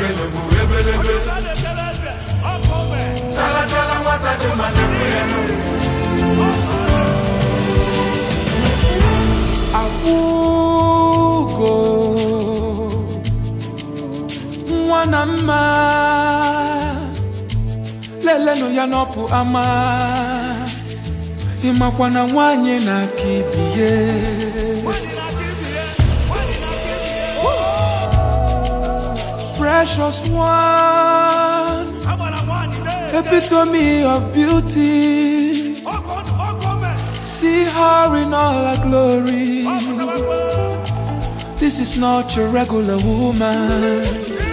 kelugbu ebelebe chala chala nwata dị mma na-ekwe ya n'ugwu akwụgo nwa na mma lelenụ ya n'ọpụ ama ịmakwa na nwanyị na-aka ibie precious one epitome of beauty see her in all her glory This is not your regular woman.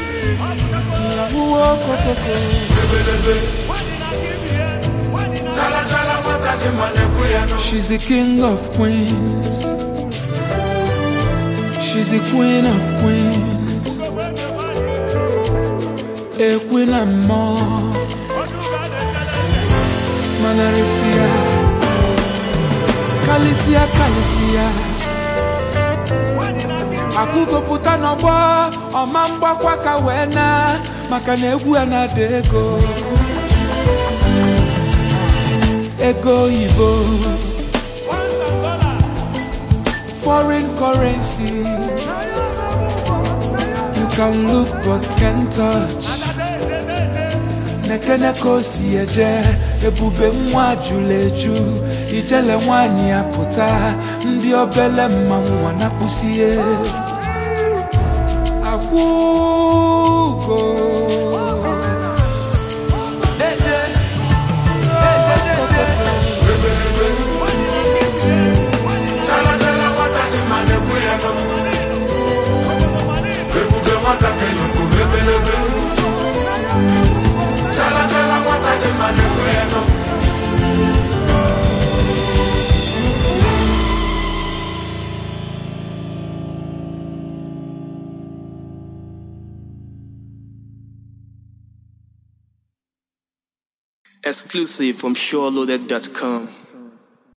chala chala nwata dị mma na-ekwe ya n'ugwu She's the king of queens. She's the queen of queens. A queen and more. Manarisia. Kalisia, Kalisia. akwụgopụta n'ọgbọ ọma mgbakwa ka wee na maka na egwu ya na-ada ego ego oyibo foreign currency you can look but can't touch nekene ka o si eje ebube nwa jụrụ eju ijele nwanyị ya pụta ndị obele mmanwụ nwa na-akpụsie akwụgo Deje, deje, deje. chala chala nwata dị mma na-ekwe ya n'ugwu ebube nwata kelugbu ebelebe chala chala nwata dị mma na-ekwe ya n'ugwu Exclusive from SureLoaded.com.